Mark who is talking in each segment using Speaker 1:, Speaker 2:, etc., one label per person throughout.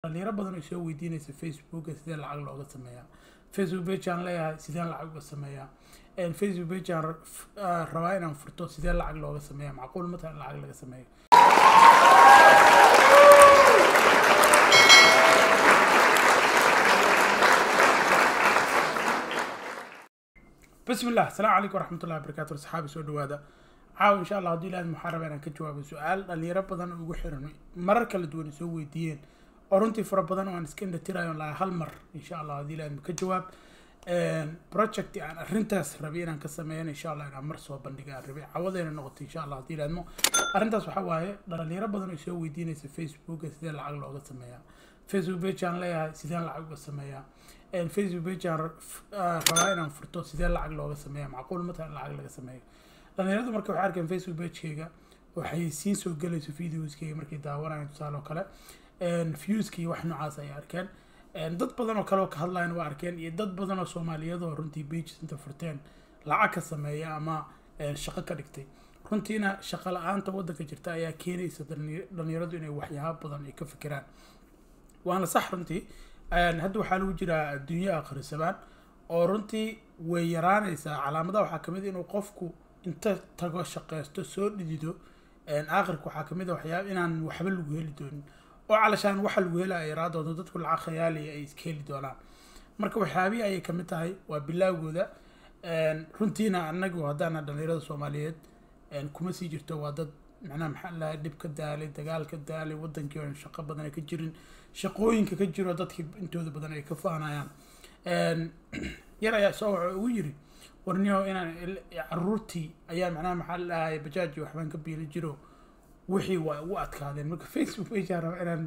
Speaker 1: dhalinyaro badan oo soo weydiinaysa facebooka sidee lacag looga sameeyaa facebook page aan leeyahay sideen lacag uga sameeyaa facebook page aan rabaa inaan furto sidee lacag looga sameeyaa macquul ma tahay in lacag laga sameeyo bismi llah asalaamu calaykum waraxmatullahi wabarakatu asxaabi soo dhawaada caawa insha allah haddii ilaahad maxaa rabaa inaan ka jawaabo su-aal dhalinyaro badan oo ugu xiran marar kala duwan ay soo weydiiyeen oo runtii fara badan oo aan iska indhatirayo laha hal mar insha allah haddii ilaahad ka jawaab project aan arrintaas rabay inaan ka sameeyan insha allah inaan mar soo bandhiga aan rabay cawadayna noqotay insha allah haddii ilaahadmo arrintaas waxaa waaye dhalinyaro badan oo soo weydiinaysa facebooka sidee lacag looga sameeyaa facebook page aan leeyahay sideen lacag uga sameeyaa facebook page aan rabaa inaan furto sidee lacag looga sameeya macquul ma tahay in lacag laga sameeyo dhalinyaradu marka waxay arkeen facebook pagekeyga waxay siin soo gelayso videoskeyga markay daawanayan tusaale oo kale viewskii wax noocaas ayay arkeen dad badan oo kale oo ka hadlayan waa arkeen iyo dad badan oo soomaaliyadoo runtii pages inta furteen lacag ka sameeya ama shaqo ka dhigtay runtiina shaqo la-aanta waddanka jirta ayaa keenaysa dhalinyaradu inay waxyaaba badan ay ka fikiraan waana sax runtii hadda waxaa lagu jiraa adduunyo akhrisabaan oo runtii way yaraanaysaa calaamadaha waxaa kamid inuu qofku inta tago shaqeysto soo dhidido aakhirka waxaa kamid a waxyaaba inaan waxba lagu heli doonin oo calashaan waxa lagu hela ay yaraa doonto dadku lacag khayaaliya ay iska heli doonaan marka waxyaabihii ayay kamid tahay waa bilaawgooda runtiina anagu haddaana dhalinyarada soomaaliyeed kuma sii jirto waa dad macnaha maxaa lahaa dhib ka daalay dagaal ka daalay wadankii oon shaqo badan ay ka jirin shaqooyinka ka jiro dadkii intooda badan ay ka faanayaan yar ayaa soo waxa ugu yiri warniyo inaan caruurtii ayaa macnaha maxaa lahay bajaaji waxbaan ka biili jiro wixii waa ugu adkaadeen marka facebook page raba inaan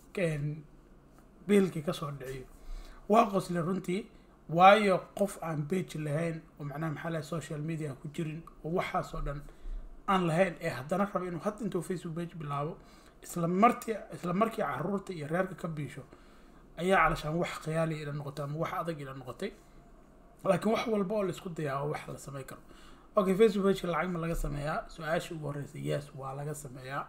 Speaker 1: biilkii kasoo dhiciyo waa qosle runtii waayo qof aan page lahayn oo macnaha maxaa lahay social media ku jirin oo waxaasoo dhan aan lahayn ee haddana raba inuu had intuu facebook page bilaabo isla martii isla markii caruurta iyo reerka ka biisho ayaa calashaan wax khiyaali ila noqotay ama wax adag ila noqotay laakiin wax walba oo laisku dayaa wax la samey karo okay facebook pageka lacag ma laga sameeyaa su-aasha ugu horeysa yes waa laga sameeyaa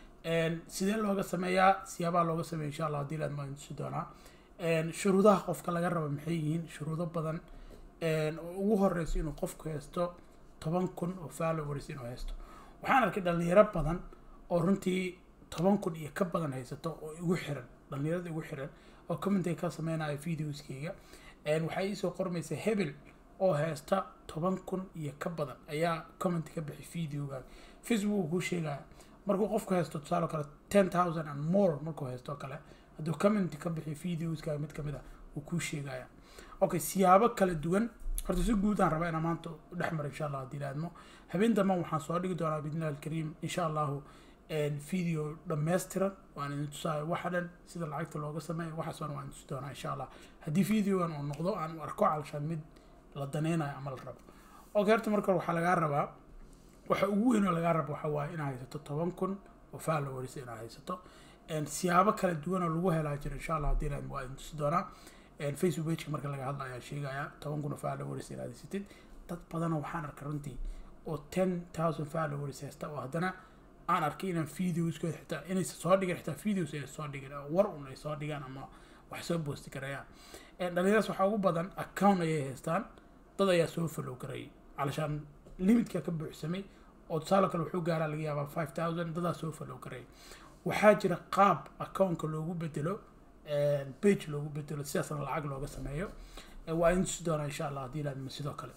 Speaker 1: sidee looga sameeyaa siyaabaa looga sameeya insha allah hadii laad maantusi doonaa shuruudaha qofka laga raba maxay yihiin shuruudo badan oo ugu horeyso inuu qofku haysto toban kun oo followers inuu haysto waxaan arkay dhalinyaro badan oo runtii toban kun iyo ka badan haysato oo igu xiran dhalinyarada igu xiran oo commentay ka sameynayo videoskeyga waxay iisoo qormaysa hebel oo haysta toban kun iyo ka badan ayaa comment ka bixi videoga facebook uu kuu sheegaya markuu qofku haysto tusaale kale ten thousand and more markuu haysto kale hadduu comment ka bixi videoska mid kamid a uu kuu sheegaya okay siyaabo kala duwan horta si guud aan rabaa inaan maanta dhex maro insha allah haddii laadmo habeen damban waxaan soo dhigi doonaa bidnillahi alkariim insha allahu video dhammaystiran waan idin tusaayo waxa dhan sida lacagta looga sameeyo waxaas waan idin tusi doonaa insha allah haddii videogan uu noqdo aan u arko calashaan mid la daneynayo ama la rabo okay horta marka waxaa lagaa rabaa waxa ugu weyn oo lagaa rabo waxa waaye inaad haysato toban kun oo followers inaad haysato siyaabo kala duwan oo lagu helaa jira insha allah haddii laadmo waa idin tusi doonaa facebook pageka marka laga hadla ayaa sheegaya toban kun oo followers inaad haysatid dad badanoo waxaan arkay runtii oo ten thousand followers haysta oo haddana aan arkay inaan videoskooda xitaa inaysa soo dhigan xitaa videos ay soo dhigan oo war un ay soo dhigaan ama wax soo boosti karayaan dhalinyaradas waxaa ugu badan account ayay haystaan dad ayaa soo follow garayay calashaan limitka ka buuxsamay oo tusaale kale wuxuu gaaraa laga yaabaa five thousand dadaa soo follow garayay waxaa jira qaab accountka loogu bedelo page loogu bedelo sidaasna lacag looga sameeyo waa in tusi doonaa insha allah haddii ilaadmo sidoo kale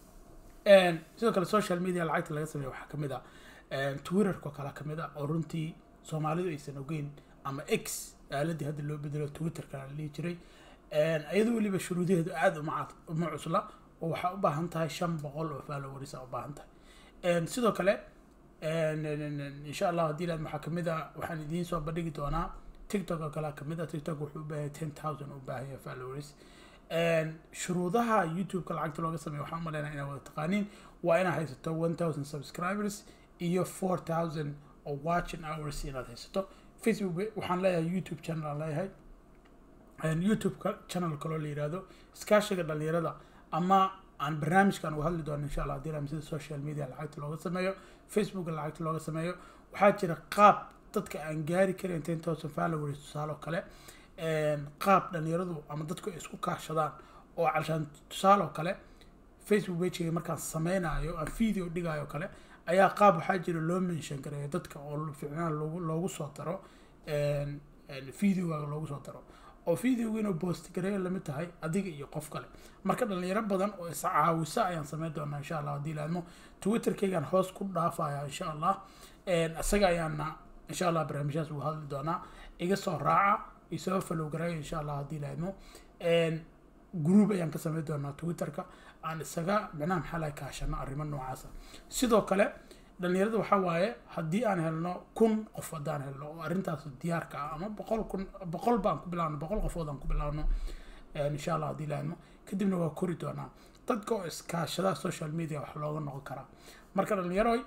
Speaker 1: sidoo kale social media lacagta laga sameeyo waxaa kamid ah twitterko kale kamid a oo runtii soomaalidu aysan ogeyn ama x aaladii hadda loo bedelo twitterka la dhihi jiray iyadoo weliba shuruudaheedu aada uma uma cusla oo waxaa u baahan tahay shan boqol oo followers a u baahan tahay sidoo kale insha allah haddii laad waxaa kamid a waxaan idiin soo bandhigi doonaa tiktok oo kale kamid a tiktok wuxuu u baahan ten thousand u baahan yahay followers shuruudaha youtube-ka lacagta looga sameeyo waxaan umaleynaya inaa wada taqaaniin waa inaad haysato one thousand subscribers iyo four thousand oo watching hours inaad haysato facebook waxaan leeyahay youtube channel aan leeyahay youtube-ka channel kaloo la yihahdo iskaashiga dhalinyarada ama aan barnaamijkan uga hadli doono insha allah hadii lam sida social media lacagta looga sameeyo facebooka lacagta looga sameeyo waxaa jira qaab dadka aan gaari karin ten thousand followers tusaale oo kale qaab dhalinyaradu ama dadku ay isku kaashadaan oo calshaan tusaale oo kale facebook pagega markaan sameynayo aan video dhigayo kale ayaa qaab waxaa jira loo mention gareeyo dadka oo ficnaan loogu loogu soo daro videoga loogu soo daro oo videoga inuu boost gareeyo lamid tahay adiga iyo qof kale marka dhalinyaro badan oo iscaawisa ayaan sameyn doonaa insha allah haddii laadmo twitterkaygaan hoos ku dhaafaya insha allah isaga ayaana insha allah barnaamijyaas ugu hadli doonaa iga soo raaca isoo follow gareeyo insha allah haddii laadmo group ayaan ka sameyn doonaa twitterka aan isaga micnaha maxaa laga kaashano arrimo noocaasa sidoo kale dhalinyarada waxaa waaye haddii aan helno kun qof haddaan helno oo arrintaas diyaarka ah ama boqol kun boqol baan ku bilaabno boqol qofood aan ku bilaabno insha allah haddii laadmo kadibna waa kori doonaa dadka oo iskaashada social media wax looga noqon karaa marka dhalinyaroy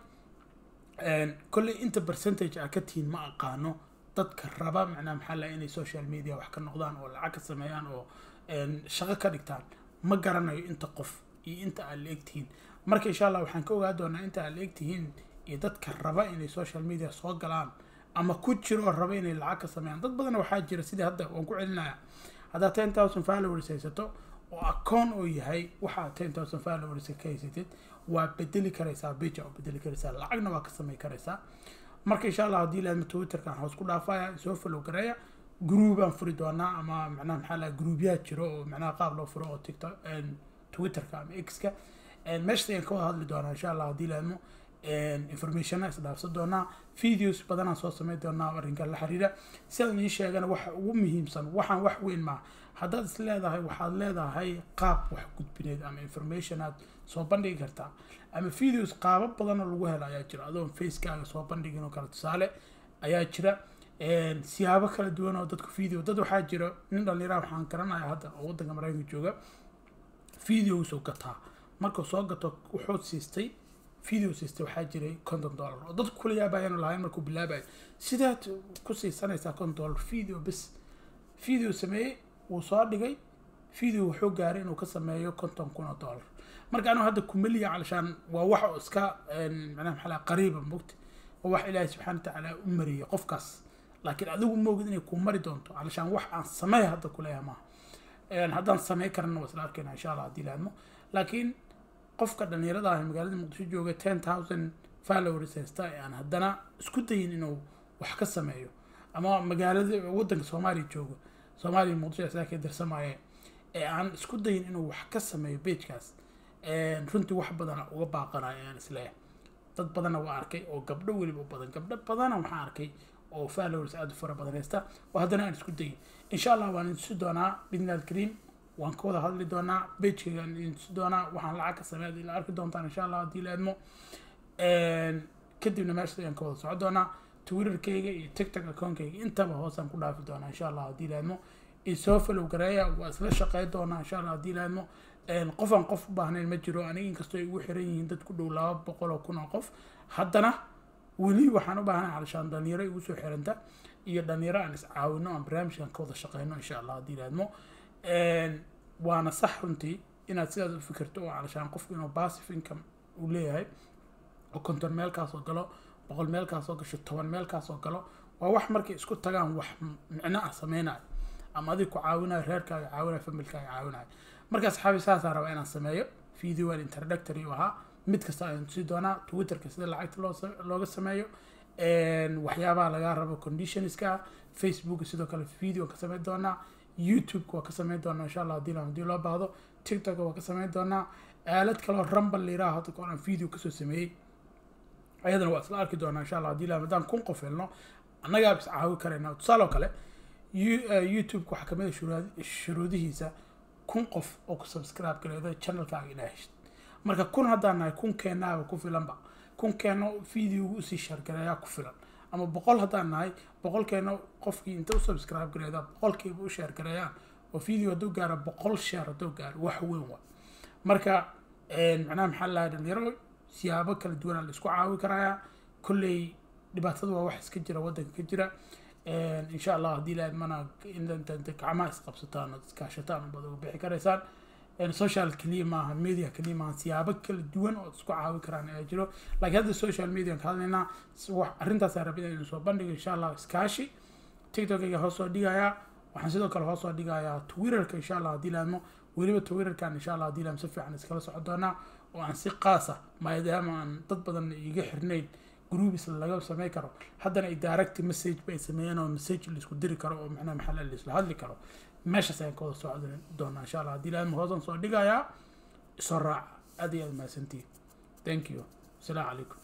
Speaker 1: kolley inta percentage a ka tihiin ma aqaano dadka raba macnaha maxaa laha inay social media wax ka noqdaan oo lacag ka sameeyaan oo shaqo ka dhigtaan ma garanayo inta qof iyo inta aad la egtihiin marka insha allah waxaan ka ogaa doonaa inta aad la egtihiin iyo dadka raba inay social media soo galaan ama ku jiro raba inay lacag ka sameeyaan dad badan waxaa jira sidii hadda waan ku celinaya haddaad ten thousand followers haysato oo akoon oo yahay waxaad ten thousand followers ka haysatid waa bedeli karaysaa bija oo bedeli karaysaa lacagna waa ka samey karaysaa marka insha allah haddii laadma twitterkan hoos ku dhaafaya soo follow gareeya groupaan furi doonaa ama macnaha maxaa laha groupyaa jiro oo macnaha qaab loo furo oo tiktok twitterka ama x-ka meeshas ayaan ka wada hadli doonaa insha allah haddii laadmo informationna isdhaafsan doonaa videos badanaan soo sameyn doonaa arrinka la xiriira sidaan ii sheegana waxa ugu muhiimsan waxaan wax weyn maa haddaad is leedahay waxaad leedahay qaab wax gudbineed ama information aad soo bandhigi kartaa ama videos qaabo badanoo lagu helo ayaa jira adoon facekaaga soo bandhigin oo kale tusaale ayaa jira siyaabo kala duwan oo dadku video dad waxaa jira nin dhalinyaraha waxaan garanaya hadda oo waddanka maraykanka jooga videosoo gataa markuu soo gato wuxuu siistay video siistay waxaa jiray conton dollar oo dadku kula yaabayaan lahayn markuu bilaabayo sidaad ku siisanaysaa conton dollar video bis video sameeyey wuu soo dhigay video wuxuu gaaray inuu ka sameeyo conton kun oo dollar marka anigu hadda kumeliya calashaan waa wax oo iska macnaha maxaa laha qariiba mogta oo wax ilaahay subxaana watacaala u mariyay qofkaas laakiin adigu moogid inay ku mari doonto calashaan wax aan sameey hadda kuleeyaha maaha haddaan samey karana waa isla arkayna insha allah haddii laadmo laakiin qofka dhalinyarada ah magaalada muqdisho jooga ten thousand followers haysta ee aan haddana isku dayin inuu wax ka sameeyo ama magaalada waddanka soomaaliya jooga soomaaliya muqdisho isaga ka dirsamaaye ee aan isku dayin inuu wax ka sameeyo pagekaas runtii wax badana uga baaqanayo aan isleeyahay dad badanna waa arkay oo gabdho weliba badan gabdho badana waxaan arkay oo followers aada u fara badan haysta oo haddana aan isku dayin insha allah waan idintusi doonaa bidni alkariim waan ka wada hadli doonaa bageygaan idintusi doonaa waxaan lacag ka sameeya ila arki doontaan insha allah haddii la idmo kadibna meeshaas ayaan ka wada soco doonaa twitterkayga iyo tiktok account-kayga intaba hoosaan ku dhaafi doonaa insha allah haddii la idmo isoo follow gareeya waa isla shaqey doonaa insha allah haddii la idmo qofaan qof u baahnayn ma jiro aniga inkastoo ay ugu xiran yihiin dad ku dhow laba boqol oo kun oo qof haddana weli waxaan u baahnay calashaan dhalinyaro igu soo xiranta iyo dhalinyaro aan iscaawino aan barnaamijkan ka wada shaqeyno insha allah haddii laadmo waana sax runtii inaad sidaas u fikirto oo calashaan qofku inuu passive income uu leeyahay oo konton meelkaasoo galo boqol meelkaasoo gasho toban meelkaasoo galo waa wax markay isku tagaan wax micno ah sameynayo ama adig ku caawinayo reerkaaga caawinayo familkaaga caawinayo marka saxaabi saasaa rabaa inaan sameeyo video aan introductory u ahaa mid kasta ayaan tusi doonaa twitterka sida lacagta loo looga sameeyo waxyaabaha laga rabo conditionska facebook sidoo kale video ka sameyn doonaa youtube-ka waa ka sameyn doonaa insha allah hadii hadii loo baahdo tiktok waa ka sameyn doonaa aalad kaloo rumble layiraha hadda ka aan video kasoo sameeyey ayadana waa isla arki doonaa insha allah hadii la haddaan kun qof helno annagaa is caawi karayna tusaale oo kale youtube-ka waxaa kamid a shuruudihiisa kun qof oo ku subscribe gareedo channelkaaga inaa heshid marka kun haddaan nahay kun keenaaba ku filanba kun keeno videoga usii shaargareeyaa ku filan ama boqol haddaan nahay boqol keeno qofkii inta u subscribe gareeda boqolkiiba u shaargareeyaan oo video hadduu gaaro boqol sheer hadduu gaaro wax weyn waa marka macnaha maxaa lahay dhalinyaro siyaabo kala duwanaa la isku caawi karayaa kolley dhibaatada waa wax iska jira waddanka ka jira insha allah haddii la idmana gacmaha isqabsataan oo iskaashataan baad uga bixi karaysaan social keliya maaha media keliya maaha siyaabo kala duwan oo isku caawi karaan ayaa jiro laakiin hadda social media ka hadlaynaa wax arrintaasaa rabid inaynu soo bandhigo insha allah iskaashi tiktokayga hoos soo dhigayaa waxaan sidoo kale hoos soo dhigayaa twitterka insha allah haddii laadmo weliba twitterkan insha allah haddii laadmo si fiican iskala socon doonaa oo aan si qaas ah maadaama aan dad badan iga xirnayn groups laga samey karo haddana ay direct message bay sameeyeen oo message laisku diri karo oo macnaha maxaa la isla hadli karo meeshaas ayaan ka wada socon doonaa insha allah haddii laadmo hoosaan soo dhigayaa isoo raaca aad iyo aad mahadsantihin thank you asalaamu calaykum